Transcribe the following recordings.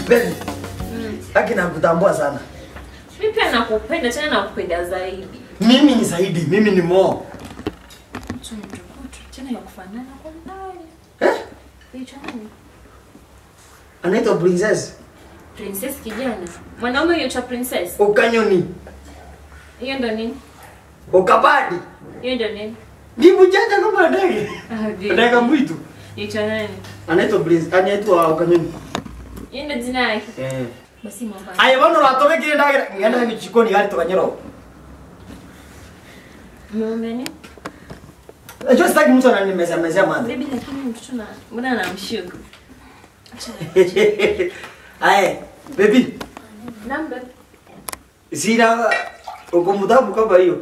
Baby, haki nakutambua sana. Mimi pia nakupenda tena nakupenda zaidi. Mimi ni zaidi, mimi ni Mo. Mtu mtukutu tena ya kufanana kwa mbali. Eh? Hicho nani? Anaitwa Princess Princess kijana. Mwanaume yucho princess. Ukanyoni. Hiyo ndo nini? Ukabadi. Hiyo ndo nini? Ndibu janja kama ndege. Ah, vipi? Ndege mwitu. Hicho nani? Anaitwa Prince, anaitwa Ukanyoni. Hiyo ndo jina yake. Eh. Basi mambo. Aya bano ratobe kile ndage. Ngenda ni chikoni hali tukanyoro. Mume ni? Najua sitaki mtu ananimezea mezea manda. Baby lakini mtoto na mbona anamshuku? Acha. Aya, baby. Namba. Sina uko mtabu kama hiyo.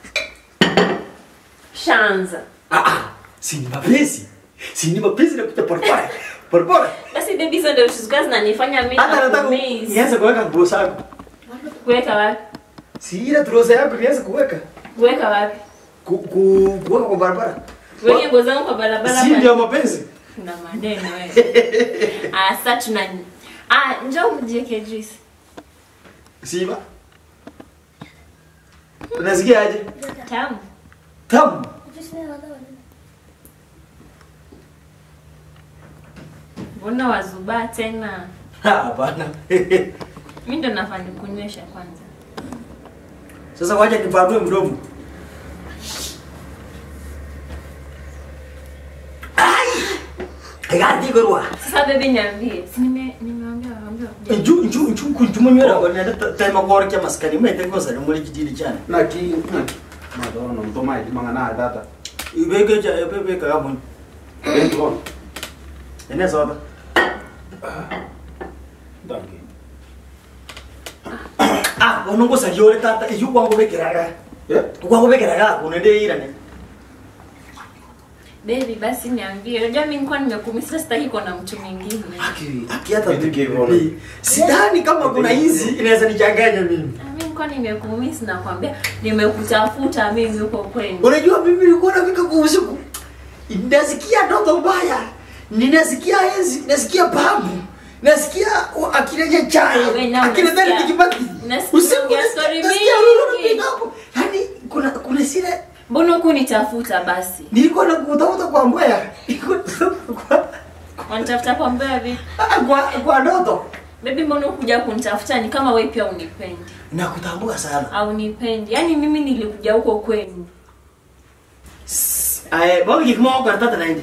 Shanza. Ah ah, si ni mapenzi. Si ni mapenzi na kuta porpora. Porpora. Basi baby hizo ndio vitu zikazi zinanifanya mimi Hata nataka nakumiss. nianze kuweka nguo zako. Kuweka wapi? Si ile trosa yako nianze kuweka. Kuweka wapi? Ku, ku, kuweka kwa barabara. Weke nguo zangu kwa barabara. Si pale. ndio mapenzi. Kuna maneno wewe. Ah, sasa tuna Ah, njoo mjieke juice. Siba. Unasikia aje? Tamu. Tamu. Mbona wazubaa tena? Ha, Hapana. Mimi ndo nafanya kunywesha kwanza. Sasa wacha nipanue mdomo. Ai! Gati gorwa. Sasa baby niambie. Si nime nimeambia waambia kuja. Nju nju nju kunjuma nywera kwa nenda tema kwa kia maskani mete kwa sana muri kijiri chana. Naki madonna mtoma idi mangana data. Ibeke cha ibeke ka mun. Dentro. Ene soba. Danke. Ah, wanongo sa yore tata yu kwangu bekeraga. Eh? Kwangu bekeraga kunende ira ne. Baby basi niambie. Unajua mimi nilikuwa nimekumisa sitaki kuwa na mtu mwingine. Aki aki hata Vitu kivyo. bibi. Sidhani kama kuna hizi inaweza nichanganya mimi. Ah, Mimi nilikuwa nimekumisa na kwambia nimekutafuta mimi huko kwenu. Unajua mimi nilikuwa nafika kwa usiku. Nasikia ndoto mbaya. Ninasikia enzi, nasikia babu. Nasikia akireje chai. Wewe na Akileta unasikia- tikipati. unasikia Usiku ongea nasikia story nasikia mingi. lulu piga hapo. Yaani kuna kuna sile Mbona hukunitafuta basi? nilikuwa nakutafuta kwa mbaya. Nilikuwa nakutafuta kwa Wanitafuta kwa mbaya vipi? Ah, kwa kwa ndoto. Baby mbona ukuja kunitafuta ni kama wewe pia unipendi. Nakutambua sana. Au nipendi. Yaani mimi nilikuja huko kwenu. Aye, bonge kikimo kwa tata na nje.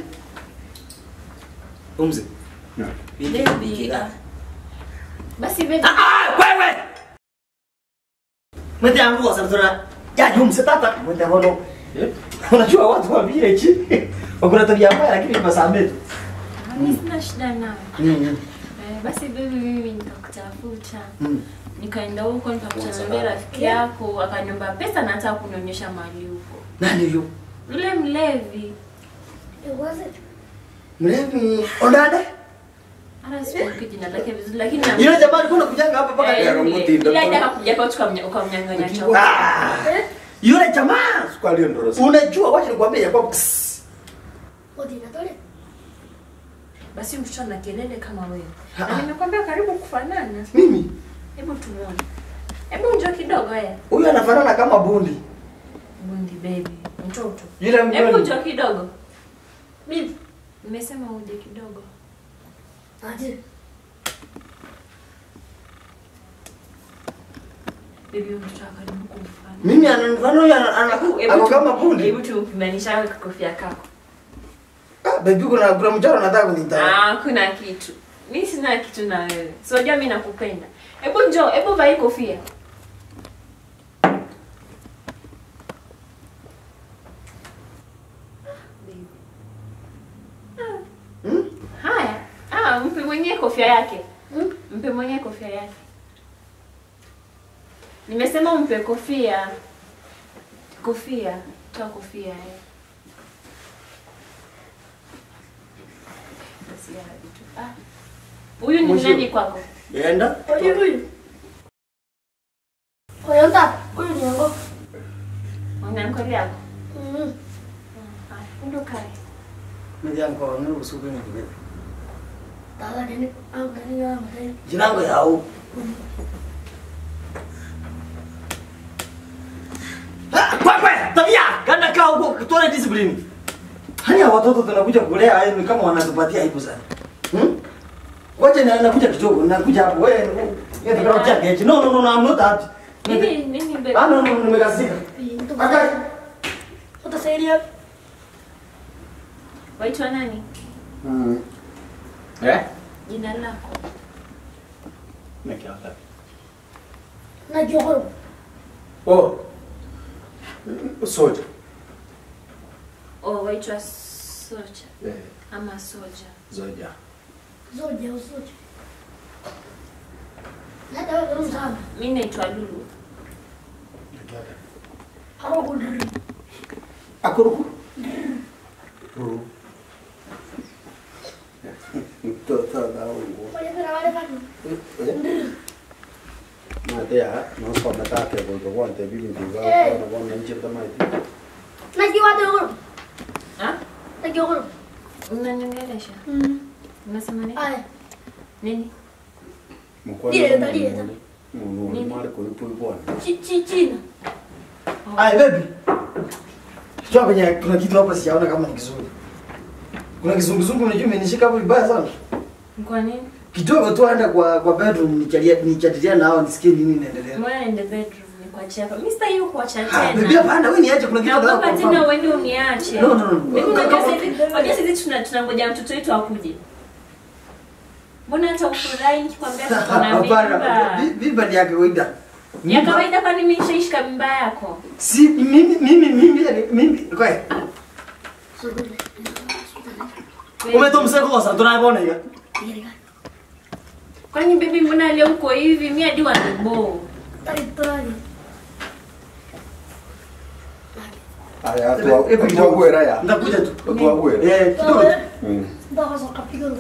Umze. Baby. ah. Basi baby. Ah, wewe. Mwende yangu kwa sababu ya jumse tata. Mwende hono. Eh? Unajua watu wa village wakuna tabia mbaya lakini masamehe. Mimi sina shida nayo. Mm. Eh, basi baby mimi nikakutafuta. Mm. Nikaenda huko nikakutana na rafiki yako akaniomba pesa na hata kunionyesha mahali huko. Nani huyo? Yule mlevi. Mlevi Ondada? Hata sikumbuki jina lake vizuri lakini na Yule jamaa alikuwa anakujanga hapa mpaka Eh, Ya, yule. Runguti, ndo- Yule hadi akakuja kwa tukamnya- ukamnyang'anya chakula. Ah. Yule jamaa Squali ndo rosa. unajua wacha nikwambie ya kwamba Basi mtoto ana kelele kama wewe. Ah, Na ah. nimekwambia karibu kufanana. mimi Hebu tumuone. Hebu njoo kidogo haya. huyu anafanana kama bundi. Bundi baby. Mtoto. Yule Hebu mgeni. njoo kidogo. Bibi. Nimesema uje kidogo. Baby huyu mtoto akaribu kumfana. Mimi ananifanana huyu ana- ana- ako kama bundi. Hebu tupimanisha kofia kako. Ah, baby kuna kuna mchoro nataka kunita. Ah, kuna kitu. Mimi sina kitu na wewe. Si unajua mimi nakupenda. Hebu njoo, hebu vaa hii kofia. Hmm? Haya. Ah, mpe mwenyewe kofia yake. Mpe mwenyewe kofia yake. Nimesema umpe kofia. Kofia. Toa kofia eh. Basi ya vitu. Ah. Huyu ni Mwisho. nani kwako? Enda. Mwanamke yako. Haya, ndo kae. Mimi yangu kwa nuru usiku ni kibebe. Tata nini? Ang nini ang nini? Jina langu yao. Ah, Kwa kwa, tabia, ganda kaa huko, tuone discipline. Haya watoto tunakuja kulea haya ni kama wanatupatia aibu sana. Hmm? Wacha na nakuja kidogo, nakuja hapo wewe. Wewe ndio unataka kechi. No no no, no, I'm not happy. Nini nini baby? Ah no no, nimekasika. Pintu. Akai. Utasaidia. Waitwa nani? Mm. Eh? Jina lako. Nikiata. Na jokoro. Oh. Soja. Oh, waitwa Soja Eh, ama Soja. Zoja. Zoja usoja. Nada wewe karibu sana. Mimi naitwa Lulu. Nikiata. Haro kudri. Akuruku. Ru. Toto na ungo. Wale kana wale kana. Mate ya, no so na ta ke go go wante bibi ndiga Eh. na wona nchita mai. Na jiwa jokoro. Ah? Na jokoro. Unaniongelesha? Mm. Unasema nini? Aya. Nini? Mkwani. Direta, direta. Mungu ni mali ko ipu bwana. Chi chi china. Ai baby. Sio kwenye kuna kitu hapa sijaona kama ni kizuri. Kuna kizunguzungu unajua imenishika hapo vibaya sana. Kwa nini? Kidogo tu aenda kwa kwa bedroom nichalia nichatilia na hao nisikie nini inaendelea. Mbona in the bedroom ni kuachia hapa? Mimi sitaki kuacha Ah, baby tena. hapana wewe niache kuna kitu nataka Naogopa tena kufahamu. uende uniache. No, no, no. Mimi Kama- unajua sasa hivi, unajua sasa hivi tuna tunangoja mtoto wetu akuje. Mbona hata ufurahi nikikwambia tuko na Hapana. mimba? vi- Mimba ni ya kawaida. Ya Mimba- kawaida kwani mimi nishaishika mimba yako? Si mimi mimi mimi mimi kwa Sokole. umetomseko kosa tunabona hiyo. Direka. Kwani bibi mbona leo uko hivi? Mimi hadi wanabo. Tari tari. Aya, Hebu- tu hebu tu kidogo. gwera ya. Nitakuja tu. Tu gwera. Eh, kidogo. tu. Mm. Ndaka soka pigoro.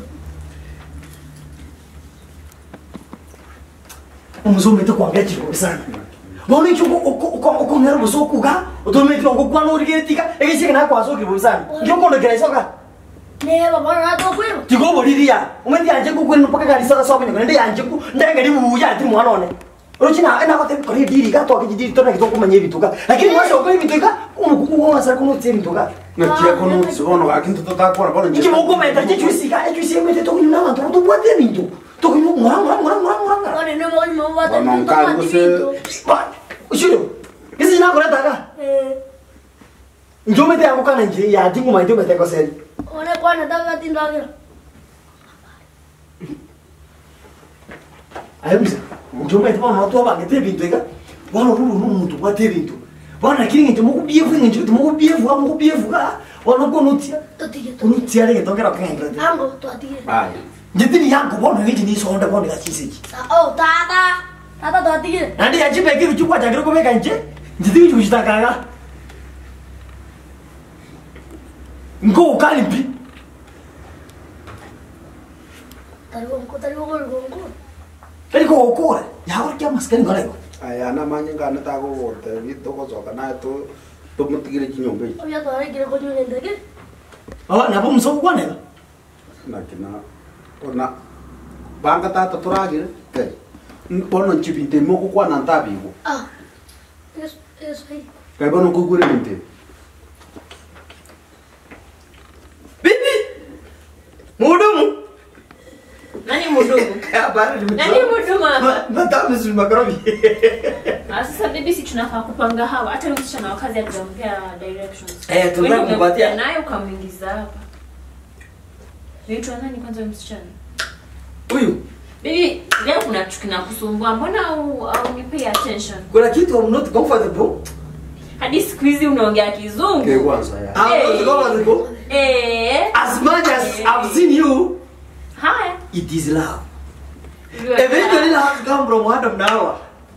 Umuzumete kwanga chiko sana. Bona icho uko uko uko ngero busokuga, utomete uko kwana urigetika, egishike na kwasoke busana. Ndio kondo kera isoka. Ne baba na to kwero. Tigo boliria. Umendi anje ku kwenu paka gari sasa sobe ngende anje ku ndenge ndi buya ati mwana one. Uruchina ena kote kore diri ga to akijidiri to na kitoko manye bituka. Lakini mwasha uko bituka, umukuku wa sasa kuno tse bituka. Na kia kono sibono akinto tutakora bono Iki moko meta chichwisika, echwisika to kunyuna bantu to bwate bintu. To kunyuna ngora ngora ngora ngora ngora. Wale ne baba mo bata. Bwana Nkali kuse- Ba, ushiro. Kisi na kora taka. Eh. Njomete yangu kana nje ya dingu maito mete ko seri. One kwana daga tindagira. Ayumza. Njomete bana watu aba ngete bintu ega. Bana ruru nu muntu bwate bintu. Bana kiri nje muku bievu nje muku bievu muku bievu ka. Bana ko nutia. Totige to. Unutia rege tongera kanga. Ango to atige. Aya. Njitini yangu bana ngi ni sonda bana ga chiseji. Sa oh tata. Tata to atige. Nandi ya chipe kiru chukwa chakiro kubeka nje. Njitini chuchitakaga. Ngo ukali mpi. Tari wonko tari wonko wonko. Kali ko okora. Ya ora kya maskani ngara ko. Aya na manye ngana ta go wote vito ko zoka na to to mutigire kinyombe iki. Oya to ari gire ko nyune ndege. Ah, na bo mso kwa nega. na kina ona banga tata turagire ke bono nchibinte moko kwa na ntabigo Ah. Yes yes hey. kai bono kugure nte Bibi. Muhudumu. Nani mhudumu? Habari Nani mhudumu hapa? Nataka mzuri makrobi. Ah, Sasa bibi, si tunafaa kupanga hawa. Hata yule msichana wa kazi akijampea directions. Eh, tunataka Wewe kumpatia. umekuja naye ukamwingiza hapa. Naitwa nani kwanza huyu msichana? Huyu Bibi, leo kuna kitu kinakusumbua. Mbona au au nipay attention? kuna kitu I'm not comfortable. Hadi siku hizi unaongea ke kizungu. kwanza ya I'm not comfortable. Eh. As much as I've seen you, Haya. it is love. Eventually love come from Adam na Hawa.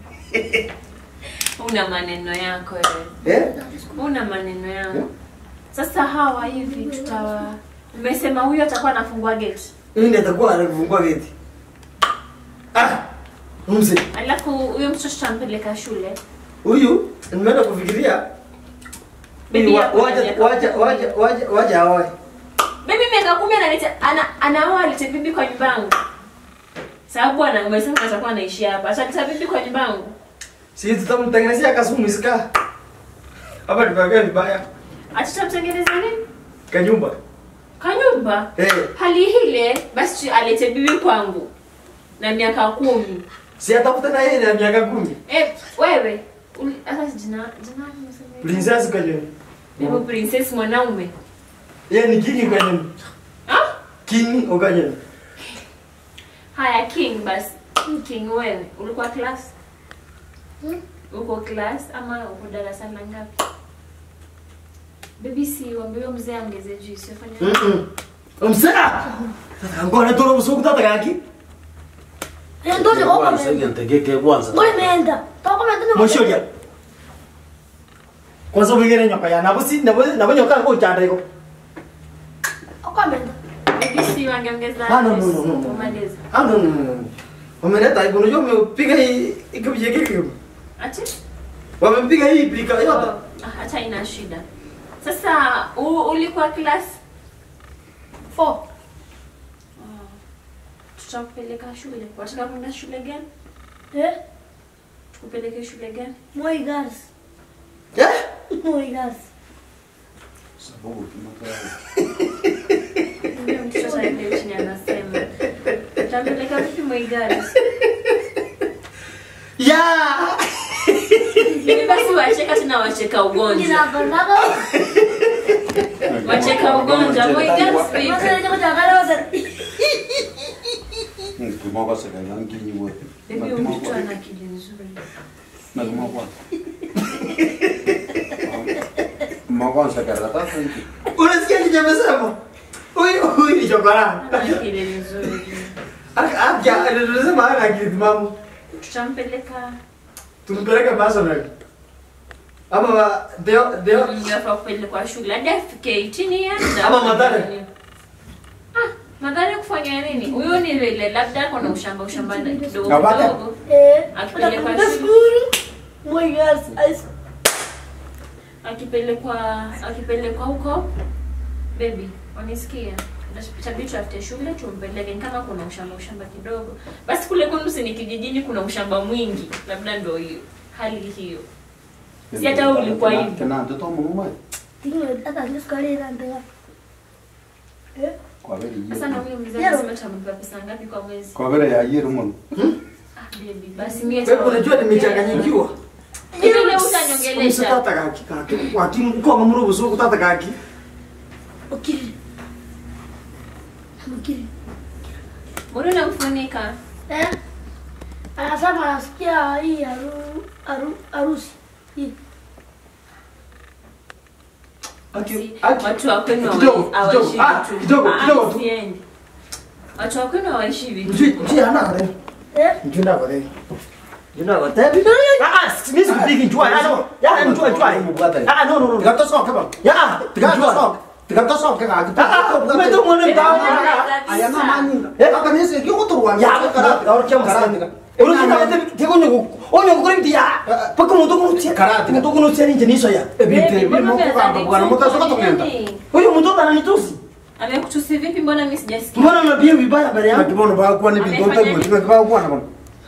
Una maneno yako wewe. Eh? Una maneno yako. Yeah. Sasa hawa hivi tutawa Umesema huyu atakuwa anafungua gate. Mimi ndiye atakuwa anafungua geti. Ah. Mzee. Alafu huyo mtoto tutampeleka shule. Huyu nimeenda kufikiria Bibi Huyu wa- yako ana wacha miaka wacha kumi. wacha wacha wacha hawae. Bibi miaka miaka kumi analeta ana anaoa alete bibi kwa nyumba yangu. Sababu ana umesema atakuwa anaishi hapa. Ataleta bibi kwa nyumba yangu. Si tutamtengenezea kasumu isika. Hapa tukakaa vibaya. Atatamtengeneza nini? Kanyumba. Kanyumba. Eh. Hali ile basi alete bibi kwangu na miaka kumi. Si atafuta na yeye na miaka kumi. Eh, wewe uli- hata jina jina nimesema. Princess kwa nyumba. Bibi princess mwanaume. Yeye ni kingi kwa nyumba. Ah? King kwa nyumba. Haya king basi. King wewe ulikuwa class? Hmm? Uko class ama uko darasa la ngapi? Baby si wambiwe mzee ongeze juu sifanya. Mhm. Umsaka. Ngona toro busuku tata kaki. Eh, ndo ni kwa Kwanza ile menda. ntegeke kwanza. Ngoja imeenda. Toka menda ni. Moshoja. Kwanza ubigere nyoka ya nabo si nabo nabo nyoka ko chanda iko. Toka menda. Baby si wangeongeza. Ah, no, no, no, no, no. Umalize. Ah no no no. Wameleta iko unajua umepiga hii ikabije kiki. Ati? Wamepiga hii plika yote. Oh, ah, Hata ina shida. Sasa u, ulikuwa class? 4. Tutakupeleka shule. Wataka kwenda shule gani? Eh? Tukupeleke shule gani? Moi girls. Eh? Moi girls. Sababu kimata. Ndio mtoto aende chini anasema. Tutapeleka vipi Moigari? Ya! Mimi basi wacheka tena wacheka ugonjwa. Kina bandaga. Wacheka ugonjwa. Moigari Masa vipi? ndio kutakala wasa. Kimoko sasa ndio kinyi wote. Bibi huyu mtoto ana akili nzuri. Na kimoko. Moko sasa karata sasa. Unasikia kijamesema? Huyu huyu ni chokora. Ana akili nzuri. Aka anasema ana akili timamu. Tutampeleka Tumpeleke personal. Ama deo deo Mnafaa kupelekwa shule hadi afike 18 years. Ama madhara. Ah, madhara kufanya nini? Huyo ni vile labda kuna ushamba ushamba na kidogo Na bata. kidogo. Eh. Akipelekwa Utakwenda shule. school. Moi girls. High school. akipelekwa akipelekwa huko baby wanisikia itabidi tuafute shule tumpeleke Ni kama kuna ushamba ushamba kidogo basi kule kwenu si ni kijijini kuna ushamba mwingi labda ndo hiyo hali hiyo Si hata wewe ulikuwa hivi. Kana mtoto mmoja. Tinyo hata ndio sukari ina ndio. Eh? Kwa vile sasa na huyo mzee Yero. anasema tutamlipa pesa ngapi kwa mwezi Kwa vile ya yero mmoja. ah baby basi mimi wewe unajua nimechanganyikiwa. Hivi leo utanyongelesha Msitata kaki kaki. Wati kwa mamuru busuku tata kaki. Ukiri. Ukiri. mbona unamfunika Eh? Anasema anasikia hii haru, haru, harusi. Hii. Aki Basi, watu wa kwenu Kidogo, hawa- kidogo. hawaishi Ah, vitu kidogo, Ah, kidogo tu. siendi. watu wa kwenu hawaishi vitu Mjui mjui ana kare. Eh? Mjunda kare. Mjunda kare. Ah ah, sisi kupigi njua. Ah no. Ya njua njua. Ah no no no. Tiga toso kaba. Ya, Tiga njua. toso. Tiga toso kaka. Ah, ah, umeto mwana mtao. Aya na mani. Eh? Kaka nisi kiko turwa. Ya, karate. Ahora qué vamos Urusi kama te te konyo ko. Onyo ko rimti ya. Paka muto ko tia. Karate. Muto ko tia ninje niso ya. Ebite bi moko kamba bwana mota soka tokenda. Huyo mtoto ananitusi. amekutusi vipi mbona mimi sijasikia Mbona unabia vibaya mbele Na yangu? kibono ba kwa ni bintonta Amefanya ngo tiga ba kwa na bwana.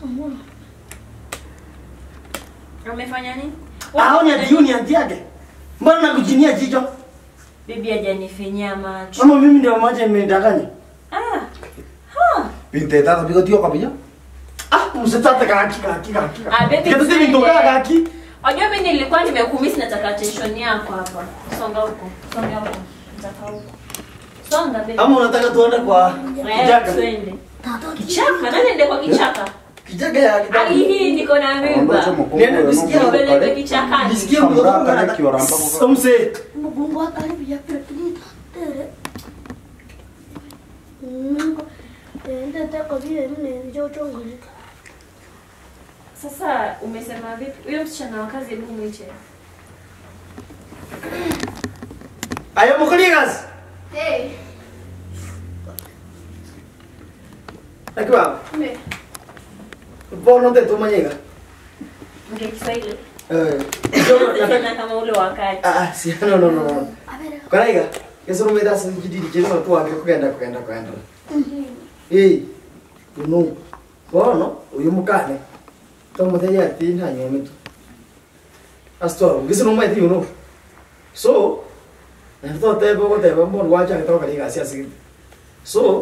amefanya nini Ah, ni adiuni anti yake. Mbona nakujinia jicho? bibi hajanifinyia macho Mama mimi ndio mmoja imedanganya. ah ha Binte tata bigo tio kabija. Ah, msitata kaki kaki kaki. Ah, baby, Kitu tuende. tini ndoka kaki. Wajua mimi nilikuwa nimekumisi nataka attention yako hapa. Songa huko. Songa huko. Nataka huko. Songa baby. Ama unataka tuende kwa Eh, kijaga? twende. Tata Kichaka, nani ende kwa kichaka? Kijaga ya Hali kijaga. hii niko na mimba. Nenda nisikia Nipeleke kichakani. Nisikie mtoto Samra kale wangu kioramba anataka. kwa- Somse. Mgongo wa karibu ya pia tunita. Tere. Mungu. Ende teko vile mne njo chongo. Sasa umesema vipi? Huyo msichana wa kazi hebu mwite. Ayo mukaligas. Hey. Akiwa. Me. Bono de tumanyega. Nge Kiswahili. Eh. Yo nataka Tena kama ule wakati. Ah, ah, si no no no. A ver. Karaiga. Kesoro mweda sasa kididi kile watu wake kugenda kugenda kugenda. Eh. Uno. Bono uyu mukane. Tomuteya ati nta nyomitu. Astor, ngisino mwete uno. So, Ento tebo ko tebo mbon wacha kitoka kali kasi asiki. So,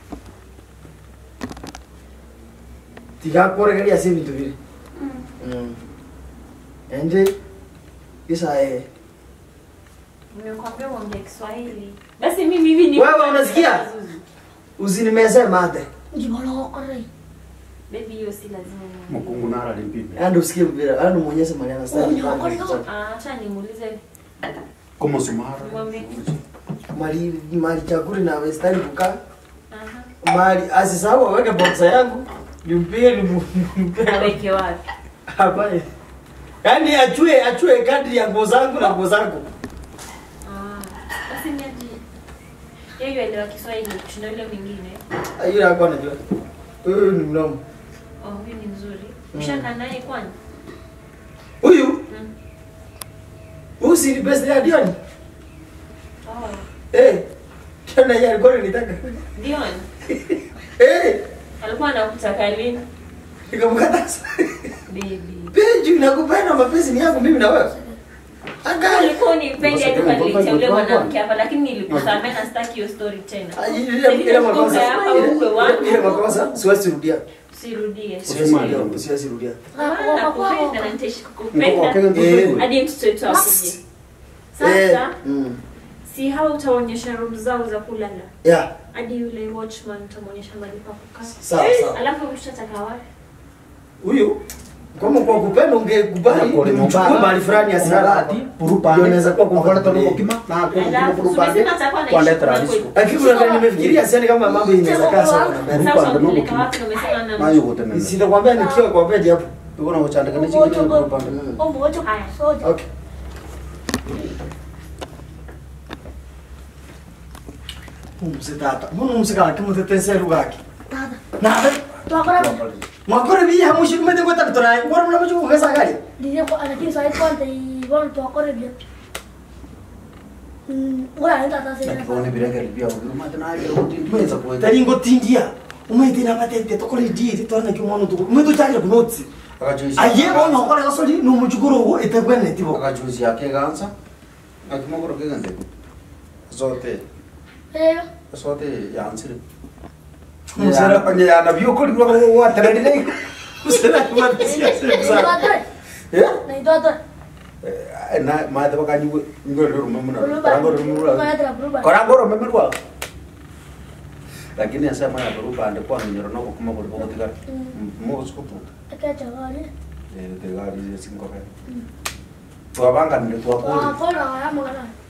tiga kore kali asi bintu vile. Mm. Ende isa eh. Nimekwambia uongee Kiswahili. Basi mimi hivi ni Wewe unasikia? Usinimeze mate. Njimolokore. Baby hiyo si lazima. niongee. mukungu nara limpime Ando usikie mpira, ando muonyeshe Mariana style. Ah, acha nimuulize. como sumara Mwambie. Mali mali chakuri na westani kukaa. Aha. Mali asisahau aweke boxa yangu. Nimpige nimpige. Aweke wapi? Hapa. Yaani achue achue kadri ya nguo zangu na nguo zangu. Ah. Basi ni aje. Yeye elewa Kiswahili kushinda yule mwingine. Yule hapo anajua. Huyu ni mnomo. Oh, huyu ni mzuri. Mm. Ushakaa naye kwani? Huyu Mm. huyu si ni best ya Dion. Oh. Eh. Tena yeye alikuwa anitaka. Dion. Eh. Alikuwa anakutaka lini? Nikamkataza. Baby. Peju nakupenda mapenzi ni yangu mimi na wewe. Angali. Ulikuwa unipendi hadi Ngoja, ukaniletea ngoja, ule ngoja. mwanamke hapa lakini nilikusamehe na sitaki hiyo story tena. Ah, Ile ile makosa. hapa ukwe Ile- wangu. Ile makosa siwezi rudia. Sirudie. Siwezi rudia. Siwezi rudia. Ah, nakupenda na nitaishi Mko kukupenda. wakenya Eh. ndio Hadi mtoto wetu akuje. Eh. Sasa Mm. si hao utaonyesha room zao za kulala. Yeah. Hadi yule watchman utamwonyesha mahali pa kukaa. Sawa sawa. Alafu mshataka wapi? Huyu kama kwa kupenda ungekubali Kore nimchukue mbara. mahali fulani asilala hapa. Ndio inaweza kuwa Akola tono comfortable. kima na akola Alafu, tono kupande umesema atakuwa anaishi kwa kule letra kwetu. disco Lakini kuna vile nimefikiria siani kama mambo inaweza kaa sawa na Sasa mbele. Rupande utampeleka nuko. wapi na umesema na nayo gotena Sitakwambia nikiwa kwa bed hapo. tuko na uchandika ni chingine kupande Ombo wacho Haya. soja. Okay. Umsitata. Mbona umsikala kimutetese lugaki? Tata. Nada. Twakora Mwakore biya mushi kumete kweta kutora. Ngora mna mushi kugesa gari. ndiye ko anaki sai kwante ibon twakora bia. Mm, ngora nenda tata sasa. Lakini bireke libia kugiruma tena ayo kutindi meza kuweta Tari ngotindia. Umete na matete tokore di titwana kimono tuko. Umeto chakira kunotsi. akajuzi Aye bona ngora gasoli no mujuguro wo etabwene tibo. akajuzi yake ganza akimogoro kegande zote Eh, zote yansire Musera Musera yana biyo kuri kwa wa tadile musera kumatsia ni sasa. tata. eh Na tata. na ma da baka nyugo ngoro rumuna Ruba. rango rumuna Kaya tra ruba. korangoro memerwa lakini asema ya ruba ande kwa nyoro no kuma kwa kwa tika mo skupu Aka chawali. eh de gari singo ka tu abanga ni tu Wa akuri kora ya mwana.